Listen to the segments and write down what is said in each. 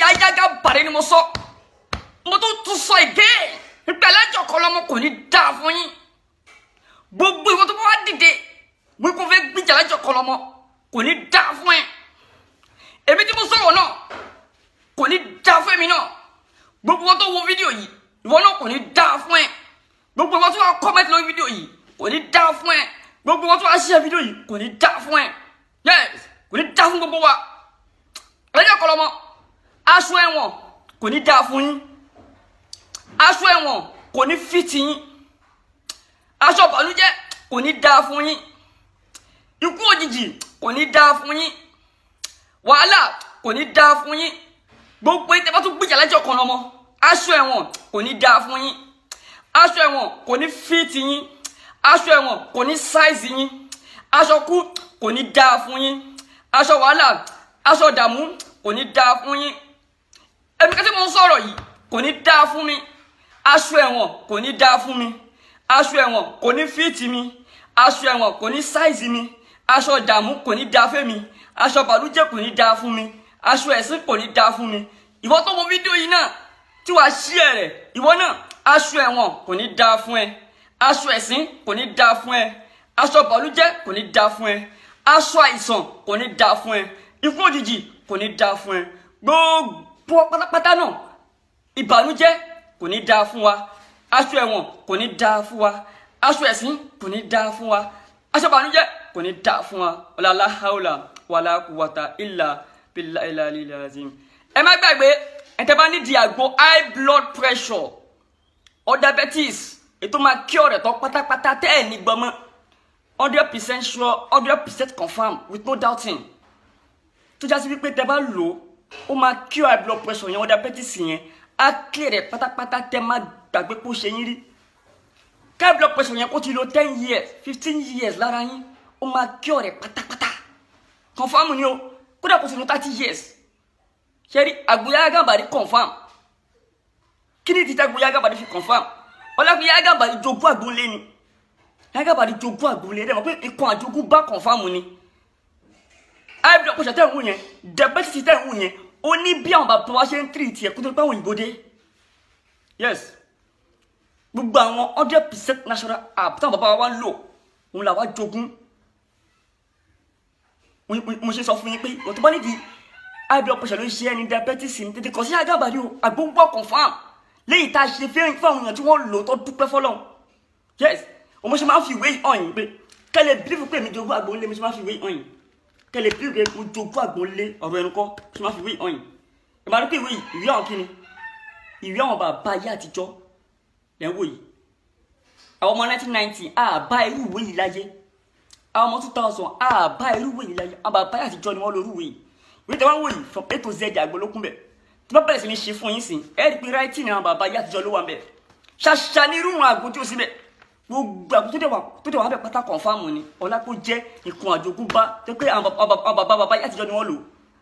yáyágá bàrẹ ni mo sọ mo tún tún sọ ìgé ìpẹlẹjọ kọlọmọ kò ní dáa fún yín gbogbo ìwọ tó bá wá dìde wípé fẹ́ gbìjà lẹ́jọ́ kọlọmọ kò ní dáa fún ẹ èmi tí mo sọ̀rọ̀ náà kò ní dáa fún èmi náà gbogbo ìwọ tó wo fídíò yìí ìwọ náà kò ní dáa fún ẹ gbogbo ìwọ tó wá kọ́mẹ́tì lórí fídíò yìí kò ní dáa fún ẹ gbogbo ìwọ tó wá ṣíṣe fídíò yìí kò ní dáa fún ẹ yes kò ní dáa fún gbogbo wa lẹ́jọ́ kọlọmọ aṣọ ẹ̀wọ̀n kò ní dáa fún yín aṣọ ẹ̀wọ̀n kò ní fìtì yín aṣọ ìbànújẹ́ kò ní dáa fún yín ikú òjijì kò ní dáa fún yín wàhálà kò ní dáa fún yín gbogbo ìtẹ́ bá tún gbìjà lẹ́jọ́ kan lọ́mọ aṣọ ẹ̀wọ̀n kò ní dáa fún yín aṣọ ẹ̀wọ̀n kò ní fìtì yín aṣọ ẹ̀wọ̀n kò ní sáìzì yín aṣọ kú kò ní dáa fún yín aṣọ wàhálà aṣọ ìdààmú kò ní dáa fún yín ẹbí kẹ́tí mo ń sọ̀rọ̀ yìí kò ní dáa fún mi aṣọ ẹ̀wọ̀n kò ní dáa fún mi aṣọ ẹ̀wọ̀n kò ní fíìtì mi aṣọ ẹ̀wọ̀n kò ní sáìzì mi aṣọ ìdààmú kò ní dáa fún mi aṣọ bàlújẹ́ kò ní dáa fún mi aṣọ ẹ̀sìn kò ní dáa fún mi ìwọ tó wo fídíò yìí náà tí wàá ṣí ẹ rẹ ìwọ náà aṣọ ẹ̀wọ̀n kò ní dáa fún ẹ aṣọ ẹ̀sìn kò ní dáa fún ẹ aṣọ bàlújẹ́ kò ní dáa fún ẹ aṣọ àìsàn kò ní dáa fún ẹ ikú òjijì kò ní dáa fún ẹ gbogbo pátápátá náà ìbànújẹ́ kò ní dáa fún wa aṣọ ẹ̀wọ̀n kò ní dáa fún wa aṣọ ẹ̀sìn kò ní dáa fún wa aṣọ ìbànújẹ́ kò ní dáa fún wa ọlọlá haúlà wàlá kùwàtà ìlà bílà ìlà ìlà azim. ẹ má gbàgbé ẹ̀tẹ̀ bá nídìí àgbo high blood pressure or diabetes ètò máa kí ọ̀rẹ́ tán pátápátá tẹ́ ẹ̀ ní gbọmọ hundred percent sure hundred percent confirm with no doubting tó jásí wípé tẹ́ bá lò ó ó máa kí ọ high blood pressure yẹn or diabetes yẹn á clear rẹ̀ pátápátá tẹ́ má gbàgbé kó ṣe yín rí high blood pressure yẹn kó ti lo ten years fifteen years lára yín ó máa kí ọ rẹ̀ pátápátá confirm ni o kódà kó ti lo thirty years ṣe rí àgbóyá gàmbàrí confirm kí ni títa àgbóyá gàmbàrí fi confirm ọlọ́pàá yá gàmbàrí jogún àgbóńlé ni yá gàmbàrí jogún àgbóńlé rẹ̀ mọ̀ pé ikọ̀ àjogún bá confirm ni high blood pressure tẹ̀ ń wù yẹn diabetes tẹ̀ ń wù yẹn ó ní bí àwọn bàbá wa ṣe ń tìrì tiẹ̀ kó tó pẹ́ àwọn òyìnbó dé yes gbogbo àwọn hundred percent natural app táwọn bàbá wa ń lò òun làwa jogún mo ṣe sọ fún yín pé wọ́n tó bá nídìí high blood pressure ló ń ṣe ẹni diabetes ní tètè kàn sí àgàbàdì o àgbóngbò confam lẹ́yìn tá a ṣe fẹ́ràn fún àwọn èèyàn tí wọ́n lò tó dúpẹ́ fọlọ́n yes òun ṣe máa ń fi ìwé hàn yín pé kẹ́lẹ̀ bílífù pé mi jogún àgbóńlé mi ṣe máa ń fi ìwé hàn yín kẹ́lẹ̀ bílífù pé mo jogún àgbóńlé ọ̀rọ̀ ẹnu kọ́ ṣe máa ń fi ìwé hàn yín ìbára pé ìwé yìí ìwé àwọn kíni ìwé àwọn bàbá ayé àtijọ́ lẹ́ ń wò yìí àwọn ọmọ 1990 àbá irú ìwé yìí láyé àwọn ọmọ 2000 àbá irú ìwé yìí láyé àwọn bàbá ayé àtijọ́ ni wọ́n lo irú ìwé yìí ìwé tí wọ́n wò yìí from a to z àgbólókùn bẹ̀ tí wọ́n bẹ̀rẹ̀ sí ní ṣe fún yín sí ẹ rí i pé ráìtì ni àwọn bàbá ayé àtijọ́ ló wà bẹ̀ ṣàṣà ní irú wọn àgbo tí ó síbẹ̀ gbogbo àgbo tó dẹ̀ wà tó dẹ̀ wà bẹ̀ pátá kọ̀ǹfàmù ni ọ̀la kó jẹ́ ìkun àjogúnbá tó pé àwọn bàbá bàbá ayé àtijọ́ ni wọ́n lò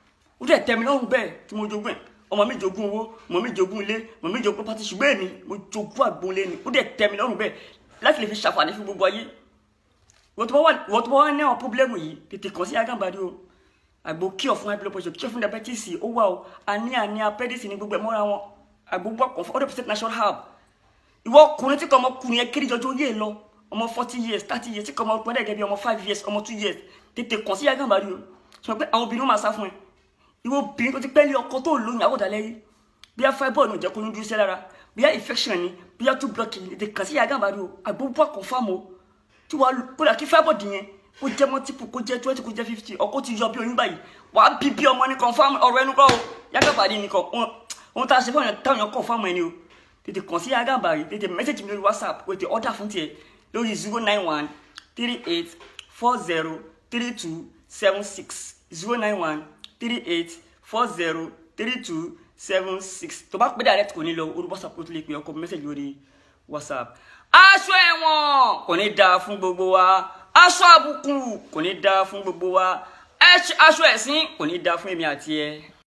ó dẹ̀ tẹ́ mi lọ́rùn bẹ́ẹ̀ tí mo jogún ẹ̀ ọmọ mi jogún owó ọmọ mi jogún ilé ọmọ mi jogún pátí ṣùgbọ́n èmi mo jogún àgbo ilé ni ó dẹ̀ tẹ́ mi lọ́rùn bẹ́ẹ̀ láti lè fi ṣàǹfààní fún gbogbo ayé wọ́n tó bá wà ní àwọn pọ́blẹ́mù yìí tètè kàn sí agánbadé o àgbo kíọ̀ fún high blood pressure kíọ̀ fún diabetes ó wà o àní àní apẹ́dẹ́sì ní gbogbo ẹ̀ mọ́ra wọn àgbo wà kàn fún hundred percent natural herb ìwọ ọkùnrin tí kò ọmọkùnrin yẹn kéré jọjọ yé lọ ọmọ forty years thirty years tí kò ọmọ ọgbọ́n dẹ̀ bí ọmọ five years ọmọ two years tètè kàn sí agánbadé o sọ pé àwọn obìnrin máa sá fún ẹ ìwọ obìnrin tó ti pẹ́ lé ọkọ tó lóyún àwòdàlẹ́ yìí bí a fibroid ní ìjẹ́kùn ní dúró sí lára bí a infection ni bí a tún block ní tètè kàn sí agánbadé o àgbo wà kàn fáwọn o tí wàá kódà kí fibroid yẹn kó jẹ́ multiple kó jẹ́ twenty kó jẹ́ fifty ọkọ ti yọ bí oyún báyìí wàá bí bí ọmọ ní confam ọ̀rọ̀ ẹnu kọ́ o yàgàbàdì nìkan ohun tá a ṣe fún ọ̀yàn táwọn èèyàn confam ẹni o tètè kàn sí yàgàbàdì tètè mẹ́sẹ̀jì mi lórí whatsapp kó tètè order fún tiẹ̀ lórí zero nine one three eight four zero three two seven six zero nine one three eight four zero three two seven six tó bá pé direct kò ní lọ orí whatsapp kó tó lè pè ọkọ mẹ́sẹ̀jì lórí whatsapp aṣọ ẹ̀wọ̀n kò ní dáa fún gbogbo wa aṣọ àbùkù kò ní dáa fún gbogbo wa aṣọ ẹ̀sìn kò ní dáa fún èmi àti ẹ.